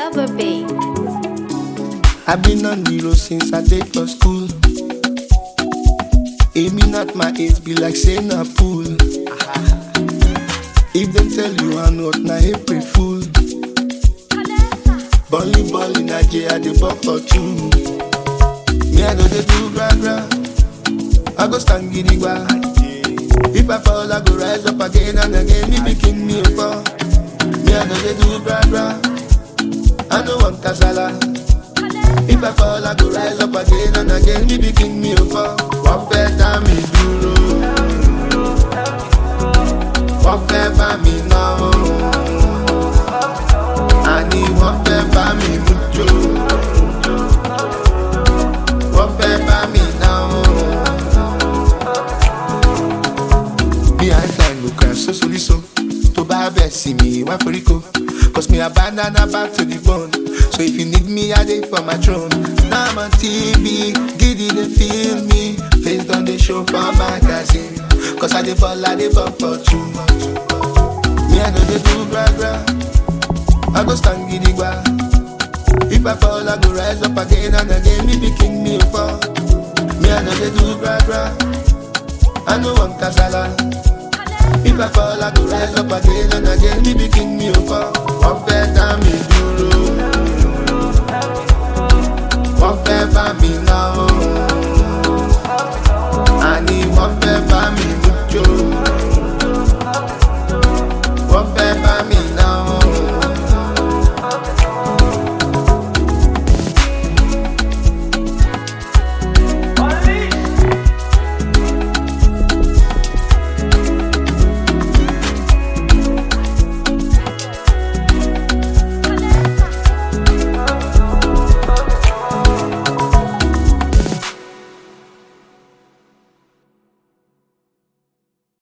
lover, babe. I've been on the road since I day for school. Aiming at my age be like saying a pool. If them tell you I'm not na April fool. Bolly bolly Nigeria they ball for two. Me I know they do gra gra. I go stand gidigba. If I fall I go rise up again and again. Me be king me for. Me I know they do gra gra. I know one kasala. If I fall, I go rise up again and again. Me be king me over. Wọ́n fẹ́ dá mi dúró. Wọ́n fẹ́ bá mi náwó. Àní wọ́n fẹ́ bá mi mú jò. Wọ́n fẹ́ bá mi náwó. Behind time go crash so soli so. Tó bá bẹ̀ sí mi, wá foríko. Cause me abandon her back to the bone. So if you need me, I dey for my throne. Now I'm on TV, giddy they feel me. Face on the show for magazine. Cause I dey ball, I dey ball for two. Me I know they do gra gra. I go stand giddy gba. If I fall, I go rise up again and again. Me be king me for. Me I know they do gra gra. I know one kasala. If I fall, I go rise up again and again. Me be king me over. Wọ́n fẹ́ dá mi dúró. Wọ́n fẹ́ bá mi náwó. Àní wọ́n fẹ́ bá mi mú